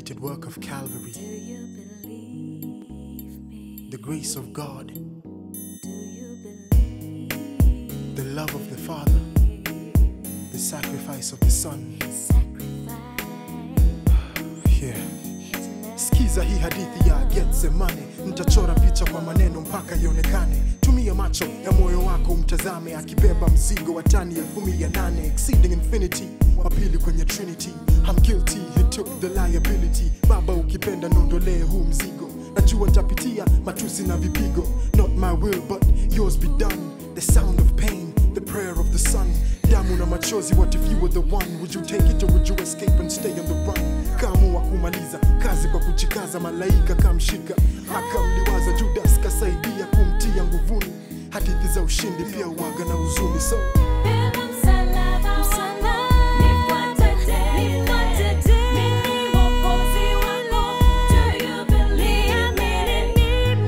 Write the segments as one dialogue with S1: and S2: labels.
S1: completed work of Calvary,
S2: Do you believe me?
S1: the grace of God,
S2: Do you believe
S1: the love of the Father, the sacrifice of the Son.
S2: His sacrifice?
S1: Yeah.
S2: His love
S1: Sikiza hii hadithi ya Getsemane, nitachora picha kwa maneno mpaka ionekane. Tumia macho ya moyo wako umtazame, akibeba mzigo wa tani elfu mia nane exceeding infinity, wa pili kwenye Trinity. I'm guilty, he took the liability. Baba ukipenda nondolee huu mzigo, najua nitapitia matusi na vipigo. Not my will but yours be done. The sound of pain, the prayer of the Son. Damu na machozi, what if you were the one? Would you take it or would you escape and stay on the run? Kaamua kumaliza kazi kwa kuchikaza, malaika kamshika, akamliwaza Judas, kasaidia kumtia nguvuni. Hadithi za ushindi pia uwaga na huzuni, so
S2: Beba msalaba wako, nifuate tena. Mimi mwokozi wako. Do you believe me?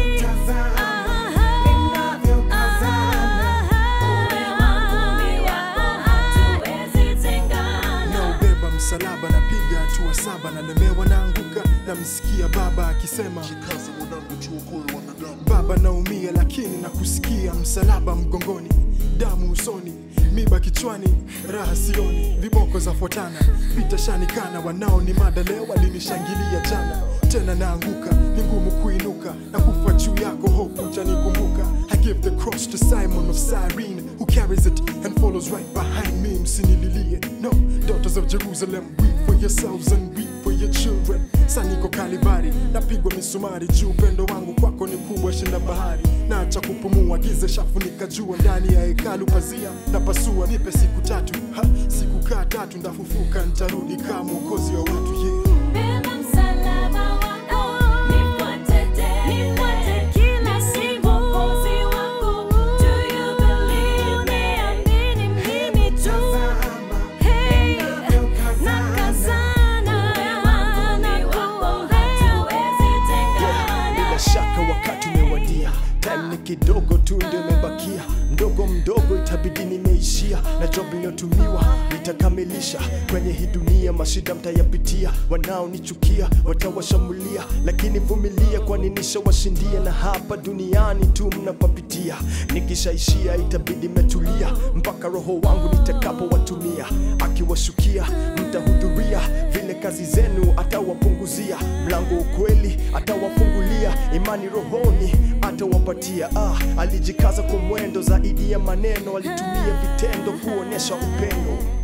S2: Uwe wangu mi wako, hatuwezi tengana.
S1: naubeba msalaba, napiga hatua saba, nalemewa, naanguka, namsikia baba akisema
S3: Kaza mwanangu tuokoe wanadamu.
S1: Baba naumia lakini nakusikia, msalaba mgongoni, damu usoni, miba kichwani, raha sioni, viboko zafuatana, vita shanikana, wanao ni mada leo walinishangilia jana, tena naanguka, ni ngumu kuinuka, na kufa juu yako, hope utanikumbuka. I give the cross to Simon of Cyrene, who carries it and follows right behind me, msinililie, no, daughters of Jerusalem, weep for yourselves and weep for your children. Saniko Kalivari, napigwa misumari juu, upendo wangu kwako ni kubwa shinda bahari. Naacha kupumua, giza shafunika jua, ndani ya hekalu pazia na pasua. Nipe siku tatu, ha, siku kaa tatu, ndafufuka, ntarudi kama mwokozi wa watu yeah.
S2: Beba msalaba wako, nifuate tena. Mimi si mwokozi wako. Do you believe me? Mimi tu. Hey, nakazana. Hatuwezi tengana.
S4: bila shaka wakati umewadia time ni kidogo tu ndio imebakia mdogo mdogo itabidi nimeishia na job iliyotumiwa nitakamilisha kwenye hii dunia mashida mtayapitia wanaonichukia watawashambulia lakini vumilia kwani nishawashindia na hapa duniani tu mnapapitia nikishaishia itabidi metulia mpaka roho wangu nitakapowatumia akiwashukia mtahudhuria vile kazi zenu atawapunguzia mlango ukweli atawafungulia imani rohoni atawapatia ah, alijikaza kwa mwendo zaidi ya maneno alitumia vitendo kuonyesha upendo